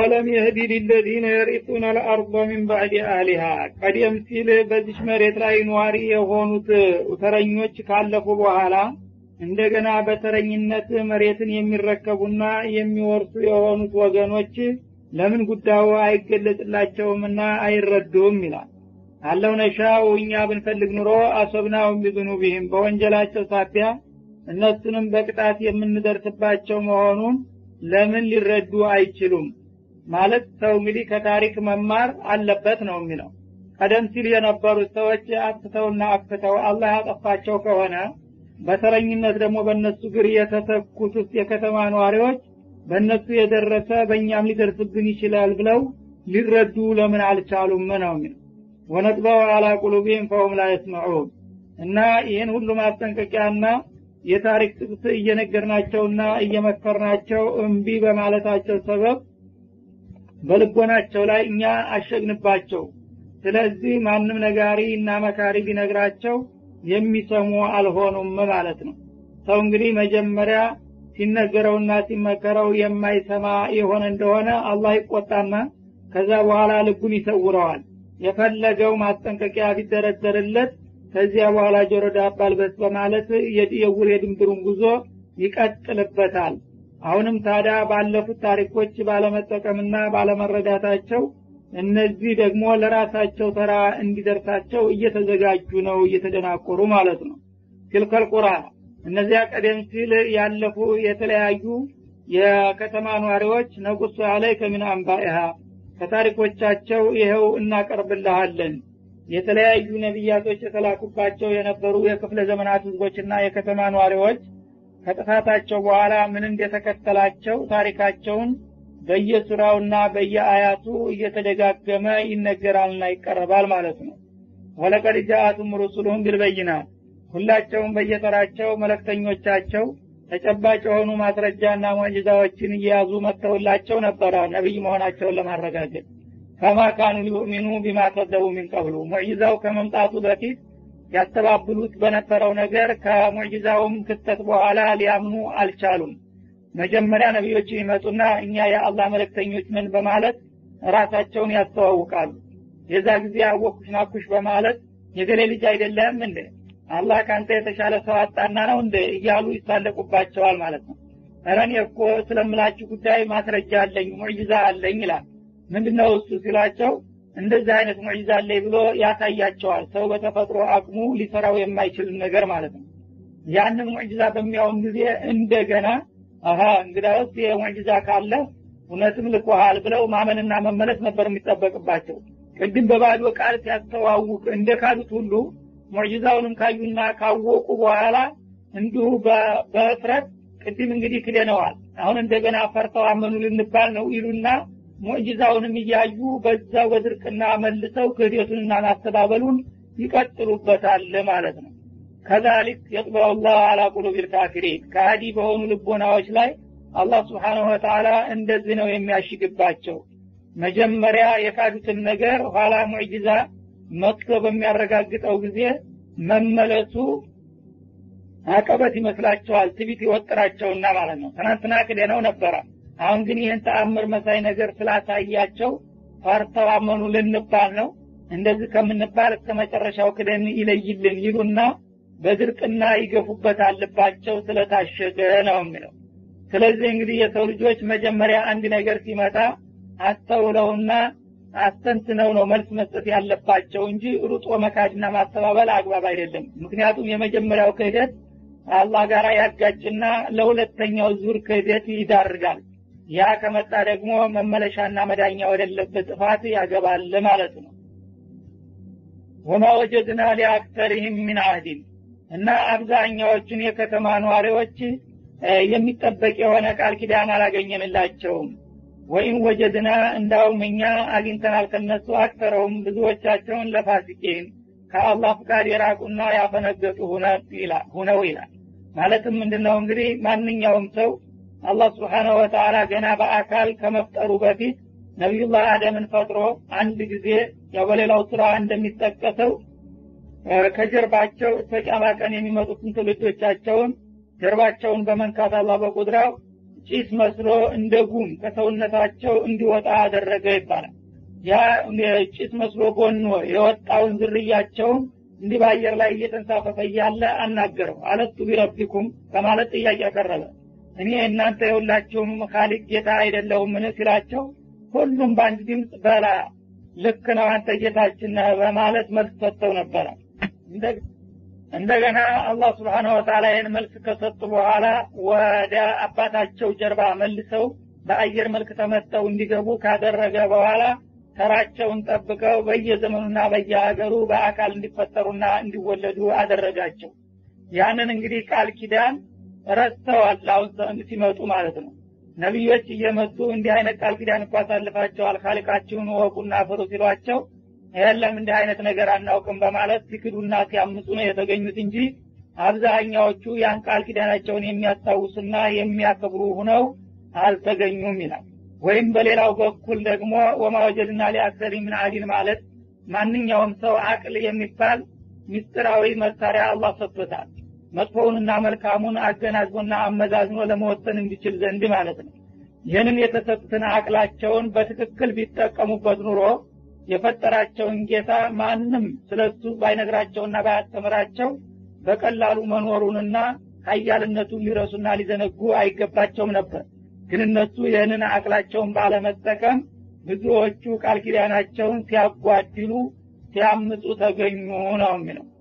አወለም የህዲ ሊለዚነ የሪጡነ ልአርض ሚን ባዕድ አህሊሃ ቀደም ሲል በዚች መሬት ላይ ነዋሪ የሆኑት ተረኞች ካለፉ በኋላ እንደገና በተረኝነት መሬትን የሚረከቡና የሚወርሱ የሆኑት ወገኖች ለምን ጉዳዩ አይገለጽላቸውምና አይረዱም ይላል አለው ነሻው እኛ ብንፈልግ ኑሮ አሶብናውም ቢዙኑቢህም በወንጀላቸው ሳቢያ እነሱንም በቅጣት የምንደርስባቸው መሆኑን ለምን ሊረዱ አይችሉም ማለት ሰው እንግዲህ ከታሪክ መማር አለበት ነው የሚለው ቀደም ሲል የነበሩት ሰዎች አጥፍተውና አክፍተው አላህ ያጠፋቸው ከሆነ በተረኝነት ደግሞ በእነሱ ግር የተተኩት ውስጥ የከተማ ነዋሪዎች በእነሱ የደረሰ በእኛም ሊደርስብን ይችላል ብለው ሊረዱ ለምን አልቻሉም ነው የሚለው ወነጥበው አላ ቁሉቢህም ፈሁም ላ የስመዑን እና ይህን ሁሉ ማስጠንቀቂያና የታሪክ ጥቅስ እየነገርናቸውና እየመከርናቸው እምቢ በማለታቸው ሰበብ በልቦናቸው ላይ እኛ አሸግንባቸው ስለዚህ ማንም ነጋሪ እና መካሪ ቢነግራቸው የሚሰሙ አልሆኑም ማለት ነው ሰው እንግዲህ መጀመሪያ ሲነገረውና ሲመከረው የማይሰማ የሆነ እንደሆነ አላህ ይቆጣና ከዛ በኋላ ልቡን ይሰውረዋል የፈለገው ማስጠንቀቂያ ቢደረደርለት ከዚያ በኋላ ጆሮ ዳባ ልበስ በማለት የውር የድንብሩን ጉዞ ይቀጥልበታል አሁንም ታዲያ ባለፉት ታሪኮች ባለመጠቀምና ባለመረዳታቸው እነዚህ ደግሞ ለራሳቸው ተራ እንዲደርሳቸው እየተዘጋጁ ነው እየተደናቆሩ ማለት ነው ትልከል ቁራ እነዚያ ቀደም ሲል ያለፉ የተለያዩ የከተማ ነዋሪዎች ነቁሱ አለይ ከሚን አንባኢሃ ከታሪኮቻቸው ይኸው እናቀርብልሃለን የተለያዩ ነቢያቶች የተላኩባቸው የነበሩ የክፍለ ዘመናት ህዝቦችና የከተማ ነዋሪዎች ከጥፋታቸው በኋላ ምን እንደተከተላቸው ታሪካቸውን በየሱራውና በየአያቱ እየተደጋገመ ይነገራልና ይቀረባል ማለት ነው ወለቀድ ጃአቱም ሩሱሉሁም ቢልበይናት ሁላቸውም በየተራቸው መለክተኞቻቸው ተጨባጭ የሆኑ ማስረጃና ሙዕጅዛዎችን እየያዙ መጥተውላቸው ነበረ ነቢይ መሆናቸውን ለማረጋገጥ ከማ ካኑ ሊኡሚኑ ቢማ ከዘቡ ሚን ቀብሉ ሙዕጅዛው ከመምጣቱ በፊት ያስተባብሉት በነበረው ነገር ከሙዕጅዛውም ክስተት በኋላ ሊያምኑ አልቻሉም መጀመሪያ ነቢዮች ይመጡና እኛ የአላህ መለክተኞች ነን በማለት ራሳቸውን ያስተዋውቃሉ የዛ ጊዜ አወኩሽ ናኩሽ በማለት የገሌ ልጅ አይደለም እንደ አላህ ከአንተ የተሻለ ሰው አጣና ነው እንደ እያሉ ይሳለቁባቸዋል ማለት ነው ረን እኮ ስለምላችሁ ጉዳይ ማስረጃ አለኝ ሙዕጅዛ አለኝ ይላል ምንድነው እሱ ሲሏቸው እንደዚህ አይነት ሙዕጅዛ አለኝ ብሎ ያሳያቸዋል ሰው በተፈጥሮ አቅሙ ሊሰራው የማይችል ነገር ማለት ነው ያንን ሙዕጅዛ በሚያውም ጊዜ እንደገና አሀ እንግዳውስ የሙዕጅዛ ካለ እውነትም ልኮሃል ብለው ማመንና መመለስ ነበር የሚጠበቅባቸው ቅድም በባዶ ቃል ሲያስተዋውቅ እንደ ካዱት ሁሉ ሙዕጅዛውንም ካዩና ካወቁ በኋላ እንዲሁ በፍረት ቅድም እንግዲህ ክደነዋል አሁን እንደገና ፈርተው አመኑ ልንባል ነው ይሉና ሙዕጅዛውንም እያዩ በዛው በድርቅና መልሰው ክህደቱንና ማስተባበሉን ይቀጥሉበታል ማለት ነው ከዛሊክ የጥበው ላህ አላ ቁሉብ ልካፊሪን ከሃዲ በሆኑ ልቦናዎች ላይ አላህ ስብሓንሁ ወተላ እንደዚህ ነው የሚያሽግባቸው መጀመሪያ የካዱትን ነገር ኋላ ሙዕጅዛ መጥቶ በሚያረጋግጠው ጊዜ መመለሱ አቀበት ይመስላቸዋል ትቢት ይወጥራቸውና ማለት ነው ትናንትና ክደነው ነበረ አሁን ግን ይህን ተአምር መሳይ ነገር ስላሳያቸው ፈርተው አመኑ ልንባል ነው እንደዚህ ከምንባል እስከ መጨረሻው ክደን ይለይልን ይሉና በድርቅና ይገፉበት አለባቸው ስለታሸገ ነው የሚለው ስለዚህ እንግዲህ የሰው ልጆች መጀመሪያ አንድ ነገር ሲመጣ አስተውለውና አስተንትነው ነው መልስ መስጠት ያለባቸው እንጂ ሩጦ መካድና ማስተባበል አግባብ አይደለም ምክንያቱም የመጀመሪያው ክህደት አላህ ጋር ያጋጭና ለሁለተኛው ዙር ክህደት ይዳርጋል ያ ከመጣ ደግሞ መመለሻና መዳኛ ወደለበት ጥፋት ያገባል ማለት ነው ወማ ወጀድና ሊአክተሪህም ሚን አህዲን እና አብዛኛዎቹን የከተማ ነዋሪዎች የሚጠበቅ የሆነ ቃል ኪዳን አላገኘንላቸውም ወይም ወጀድና እንዳውም እኛ አግኝተናል ከነሱ አክተረውም ብዙዎቻቸውን ለፋሲቄን ከአላህ ፍቃድ የራቁና ያፈነገጡ ሁነው ይላል ማለትም ምንድነው እንግዲህ ማንኛውም ሰው አላህ ስብሓነሁ ወተላ ገና በአካል ከመፍጠሩ በፊት ነቢዩላህ አደምን ፈጥሮ አንድ ጊዜ ያው በሌላው ስራ እንደሚጠቀሰው ከጀርባቸው እስከ ቂያማ ቀን የሚመጡትን ትውልዶቻቸውን ጀርባቸውን በመንካት አላህ በቁድራው ጭስ መስሎ እንደ ጉም ከሰውነታቸው እንዲወጣ አደረገ ይባላል ያ ጭስ መስሎ ጎኖ የወጣውን ዝርያቸውን እንዲህ በአየር ላይ እየተንሳፈፈ እያለ አናገረው አለቱ ቢረቢኩም በማለት ጥያቄ ያቀረበ እኔ እናንተ የሁላችሁም ካሊቅ ጌታ አይደለሁምን ሲላቸው ሁሉም በአንድ ድምፅ በላ ልክ ነው አንተ ጌታችን ነህ በማለት መልስ ሰጥተው ነበረ እንደገና አላህ ስብሓነ ወተላ ይህን መልስ ከሰጡ በኋላ ወደ አባታቸው ጀርባ መልሰው በአየር መልክ ተመተው እንዲገቡ ካደረገ በኋላ ተራቸውን ጠብቀው በየዘመኑና በየሀገሩ በአካል እንዲፈጠሩና እንዲወለዱ አደረጋቸው ያንን እንግዲህ ቃል ኪዳን ረስተዋል አሁን ሲመጡ ማለት ነው ነቢዮች እየመጡ እንዲህ አይነት ቃል ኪዳን እኮ አሳልፋቸዋል ካሊቃችሁን ወቁና ፍሩ ሲሏቸው የለም እንዲህ አይነት ነገር አናውቅም በማለት ሲክዱና ሲያምፁ ነው የተገኙት እንጂ አብዛኛዎቹ ያን ቃል ኪዳናቸውን የሚያስታውሱና የሚያከብሩ ሁነው አልተገኙም ይላል ወይም በሌላው በኩል ደግሞ ወማ ወጀድና ሊአክሰሪ ምን አዲን ማለት ማንኛውም ሰው አቅል የሚባል ምስጢራዊ መሳሪያ አላህ ሰጥቶታል መጥፎውንና መልካሙን አገናዝቦና አመዛዝኖ ለመወሰን እንዲችል ዘንድ ማለት ነው ይህንን የተሰጡትን አቅላቸውን በትክክል ቢጠቀሙበት ኑሮ የፈጠራቸውን ጌታ ማንም ስለሱ ባይነግራቸውና ባያስተምራቸው በቀላሉ መኖሩንና ሀያልነቱን ሊረሱና ሊዘነጉ አይገባቸውም ነበር ግን እነሱ ይህንን አቅላቸውን ባለመጠቀም ብዙዎቹ ቃል ኪዳናቸውን ሲያጓድሉ ሲያምፁ ተገኙ ነው የሚለው